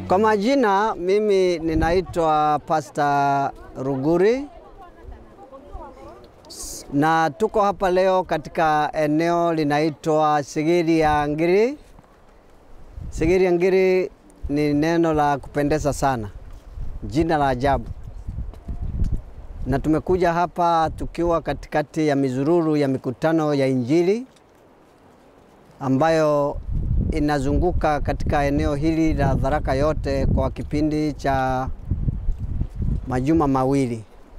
Kwa majina mimi ninaitwa Pastor Ruguri na tuko hapa leo katika eneo linaitwa Sigiri ya Ngiri. Sigiri ya Ngiri ni neno la kupendeza sana, jina la ajabu, na tumekuja hapa tukiwa katikati ya mizururu ya mikutano ya Injili ambayo inazunguka katika eneo hili la Tharaka yote kwa kipindi cha majuma mawili.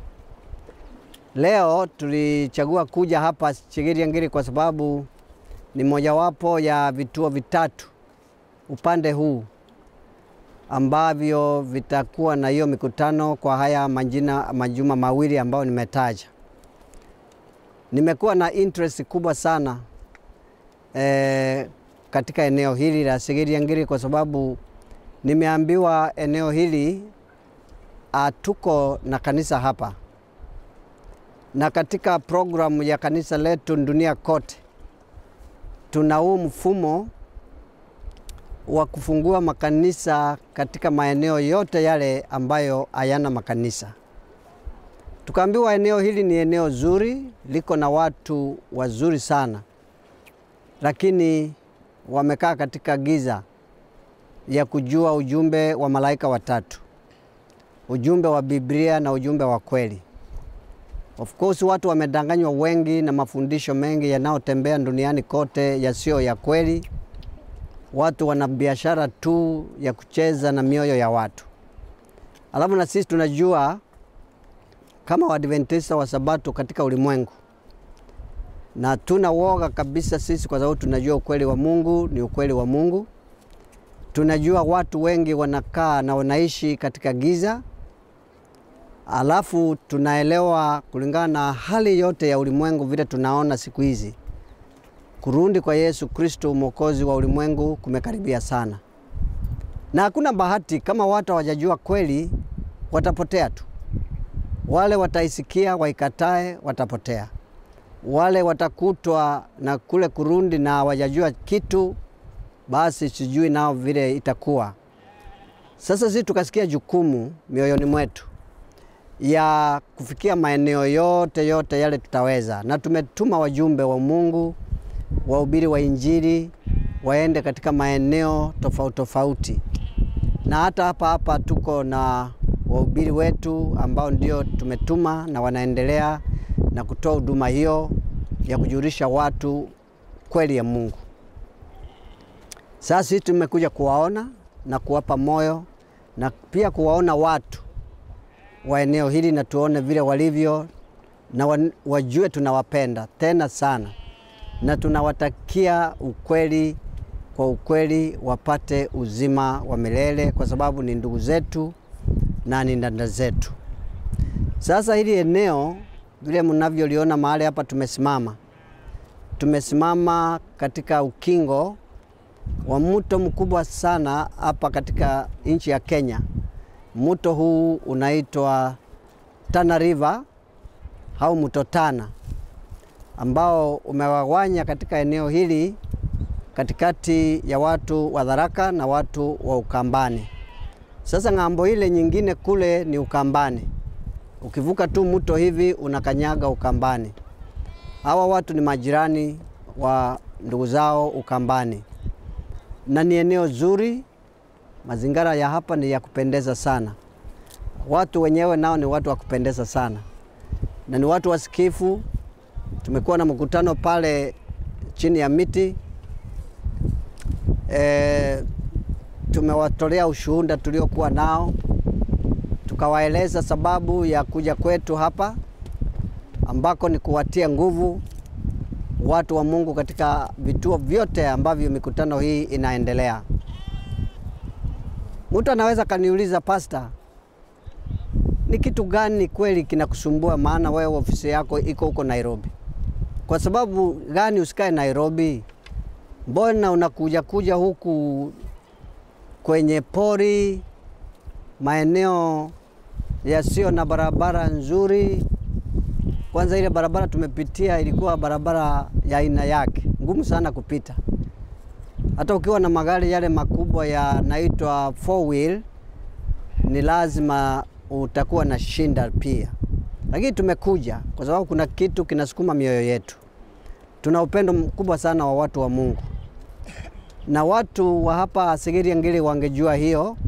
Leo tulichagua kuja hapa Sigiri Ngiri kwa sababu ni mojawapo ya vituo vitatu upande huu ambavyo vitakuwa na hiyo mikutano kwa haya majina, majuma mawili ambayo nimetaja. Nimekuwa na interest kubwa sana eh, katika eneo hili la Sigiri Ngiri kwa sababu nimeambiwa eneo hili hatuko na kanisa hapa, na katika programu ya kanisa letu dunia kote tuna huu mfumo wa kufungua makanisa katika maeneo yote yale ambayo hayana makanisa. Tukaambiwa eneo hili ni eneo zuri, liko na watu wazuri sana, lakini wamekaa katika giza ya kujua ujumbe wa malaika watatu, ujumbe wa Biblia na ujumbe wa kweli. Of course watu wamedanganywa wengi na mafundisho mengi yanayotembea duniani kote yasiyo ya kweli. Watu wana biashara tu ya kucheza na mioyo ya watu. Alafu na sisi tunajua kama Waadventista wa Sabato katika ulimwengu, na tuna woga kabisa sisi, kwa sababu tunajua ukweli wa Mungu ni ukweli wa Mungu. Tunajua watu wengi wanakaa na wanaishi katika giza, alafu tunaelewa kulingana na hali yote ya ulimwengu vile tunaona siku hizi kurudi kwa Yesu Kristo mwokozi wa ulimwengu kumekaribia sana, na hakuna bahati. Kama watu hawajajua kweli, watapotea tu. Wale wataisikia waikatae, watapotea. Wale watakutwa na kule kurudi na hawajajua kitu, basi sijui nao vile itakuwa. Sasa sisi tukasikia jukumu mioyoni mwetu ya kufikia maeneo yote yote yale tutaweza, na tumetuma wajumbe wa Mungu wahubiri wa Injili waende katika maeneo tofauti tofauti, na hata hapa hapa tuko na wahubiri wetu ambao ndio tumetuma na wanaendelea na kutoa huduma hiyo ya kujulisha watu kweli ya Mungu. Sasa sisi tumekuja kuwaona na kuwapa moyo na pia kuwaona watu wa eneo hili na tuone vile walivyo na wajue tunawapenda tena sana na tunawatakia ukweli kwa ukweli, wapate uzima wa milele kwa sababu ni ndugu zetu na ni dada zetu. Sasa hili eneo vile mnavyoliona mahali hapa tumesimama, tumesimama katika ukingo wa mto mkubwa sana hapa katika nchi ya Kenya. Mto huu unaitwa Tana River au mto Tana ambao umewagawanya katika eneo hili katikati ya watu wa Tharaka na watu wa Ukambani. Sasa ng'ambo ile nyingine kule ni Ukambani, ukivuka tu mto hivi unakanyaga Ukambani. Hawa watu ni majirani wa ndugu zao Ukambani, na ni eneo zuri. Mazingira ya hapa ni ya kupendeza sana, watu wenyewe nao ni watu wa kupendeza sana, na ni watu wasikifu tumekuwa na mkutano pale chini ya miti e, tumewatolea ushuhuda tuliokuwa nao, tukawaeleza sababu ya kuja kwetu hapa ambako ni kuwatia nguvu watu wa Mungu katika vituo vyote ambavyo mikutano hii inaendelea. Mtu anaweza kaniuliza, pasta, ni kitu gani kweli kinakusumbua? Maana wewe ofisi yako iko huko Nairobi. Kwa sababu gani usikae Nairobi? Mbona unakuja kuja huku kwenye pori, maeneo yasiyo na barabara nzuri? Kwanza ile barabara tumepitia ilikuwa barabara ya aina yake, ngumu sana kupita. Hata ukiwa na magari yale makubwa yanaitwa four wheel, ni lazima utakuwa na shinda pia, lakini tumekuja kwa sababu kuna kitu kinasukuma mioyo yetu. Tuna upendo mkubwa sana wa watu wa Mungu, na watu wa hapa Sigiri Ngiri wangejua hiyo,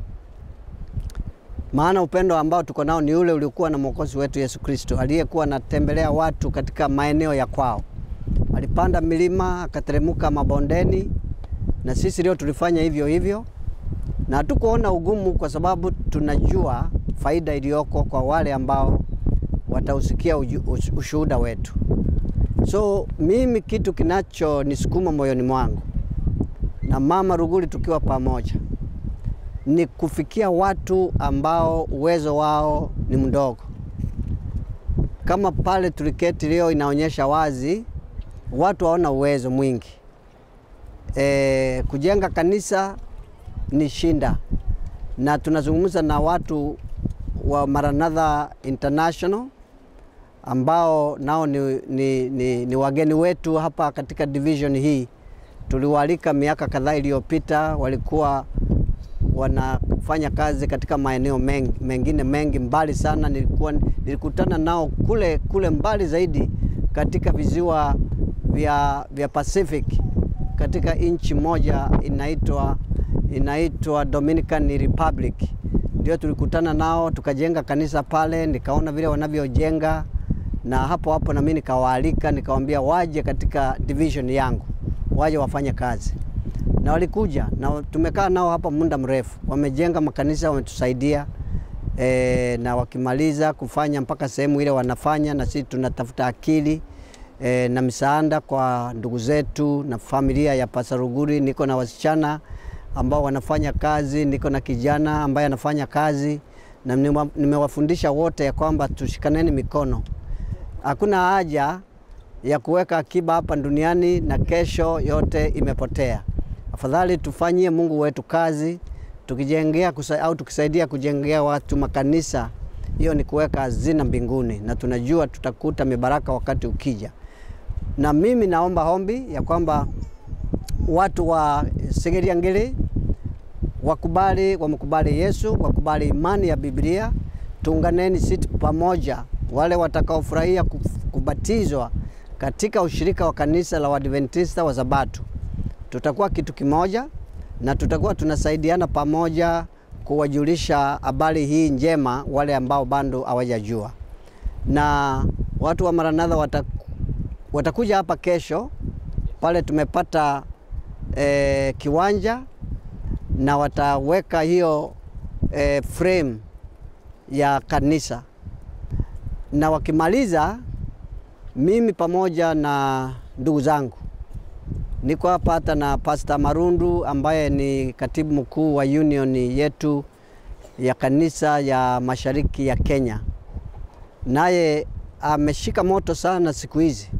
maana upendo ambao tuko nao ni ule uliokuwa na mwokozi wetu Yesu Kristo aliyekuwa anatembelea watu katika maeneo ya kwao. Alipanda milima akateremka mabondeni, na sisi leo tulifanya hivyo hivyo, na hatukuona ugumu, kwa sababu tunajua faida iliyoko kwa wale ambao watausikia ushuhuda wetu. So mimi kitu kinachonisukuma moyoni mwangu na Mama Ruguli tukiwa pamoja ni kufikia watu ambao uwezo wao ni mdogo. Kama pale tuliketi leo, inaonyesha wazi watu hawana uwezo mwingi. E, kujenga kanisa ni shinda, na tunazungumza na watu wa Maranatha International ambao nao ni, ni, ni, ni wageni wetu hapa katika division hii. Tuliwaalika miaka kadhaa iliyopita, walikuwa wanafanya kazi katika maeneo mengi, mengine mengi mbali sana. Nilikuwa nilikutana nao kule kule mbali zaidi katika visiwa vya, vya Pacific katika nchi moja inaitwa inaitwa Dominican Republic. Ndio tulikutana nao tukajenga kanisa pale, nikaona vile wanavyojenga, na hapo hapo na mimi nikawaalika, nikawaambia waje katika division yangu, waje wafanye kazi na walikuja na tumekaa nao hapa muda mrefu, wamejenga makanisa, wametusaidia e, na wakimaliza kufanya mpaka sehemu ile wanafanya, na sisi tunatafuta akili e, na misaada kwa ndugu zetu na familia ya Pasaruguri. Niko na wasichana ambao wanafanya kazi, niko na kijana ambaye anafanya kazi, na nimewafundisha wote ya kwamba tushikaneni mikono. Hakuna haja ya kuweka akiba hapa duniani na kesho yote imepotea. Afadhali tufanyie Mungu wetu kazi tukijengea kusa, au tukisaidia kujengea watu makanisa, hiyo ni kuweka hazina mbinguni, na tunajua tutakuta mibaraka wakati ukija. Na mimi naomba ombi ya kwamba watu wa Sigiri Ngiri wakubali, wamkubali Yesu, wakubali imani ya Biblia. Tuunganeni sisi pamoja, wale watakaofurahia kubatizwa katika ushirika wa kanisa la Waadventista wa Sabato tutakuwa kitu kimoja na tutakuwa tunasaidiana pamoja kuwajulisha habari hii njema wale ambao bado hawajajua. Na watu wa Maranatha wataku, watakuja hapa kesho pale tumepata e, kiwanja na wataweka hiyo e, frame ya kanisa, na wakimaliza, mimi pamoja na ndugu zangu niko hapa hata na Pastor Marundu ambaye ni katibu mkuu wa union yetu ya kanisa ya mashariki ya Kenya, naye ameshika moto sana siku hizi.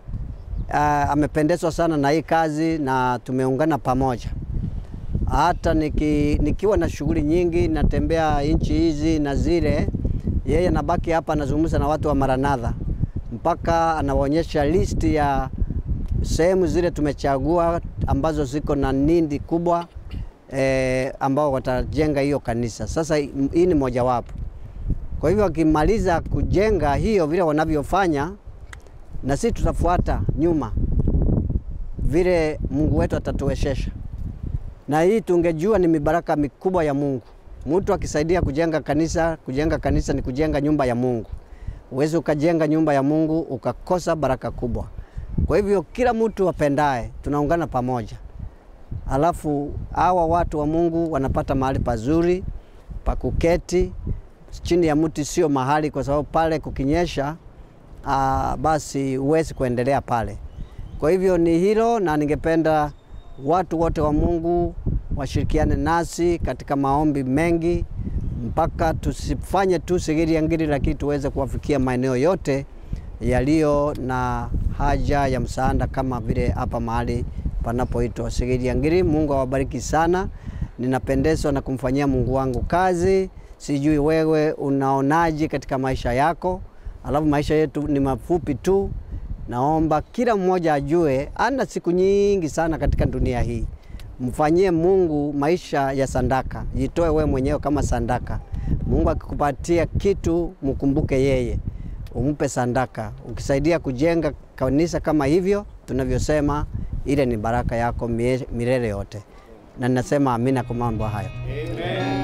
Amependezwa sana na hii kazi na tumeungana pamoja. Hata niki, nikiwa na shughuli nyingi, natembea nchi hizi na zile, yeye anabaki hapa anazungumza na watu wa Maranatha mpaka anawaonyesha listi ya sehemu zile tumechagua ambazo ziko na nindi kubwa e, ambao watajenga hiyo kanisa. Sasa hii ni mojawapo. Kwa hivyo wakimaliza kujenga hiyo vile wanavyofanya, na sisi tutafuata nyuma vile Mungu wetu atatuwezesha, na hii tungejua ni mibaraka mikubwa ya Mungu. Mtu akisaidia kujenga kanisa, kujenga kanisa ni kujenga nyumba ya Mungu. Uwezi ukajenga nyumba ya Mungu ukakosa baraka kubwa. Kwa hivyo kila mtu apendaye tunaungana pamoja, alafu hawa watu wa Mungu wanapata mahali pazuri pa kuketi chini ya mti, sio mahali, kwa sababu pale kukinyesha, aa, basi huwezi kuendelea pale. Kwa hivyo ni hilo, na ningependa watu wote wa Mungu washirikiane nasi katika maombi mengi, mpaka tusifanye tu Sigiri Ngiri, lakini tuweze kuwafikia maeneo yote yaliyo na haja ya msaada kama vile hapa mahali panapoitwa Sigiri Ngiri. Mungu awabariki sana. Ninapendezwa na kumfanyia Mungu wangu kazi. Sijui wewe unaonaje katika maisha yako? Alafu maisha yetu ni mafupi tu. Naomba kila mmoja ajue ana siku nyingi sana katika dunia hii. mfanyie Mungu maisha ya sandaka, jitoe we mwenyewe kama sandaka. Mungu akikupatia kitu, mkumbuke yeye, umpe sandaka. Ukisaidia kujenga kanisa kama hivyo tunavyosema, ile ni baraka yako mie- milele yote, na ninasema amina kwa mambo hayo. Amen.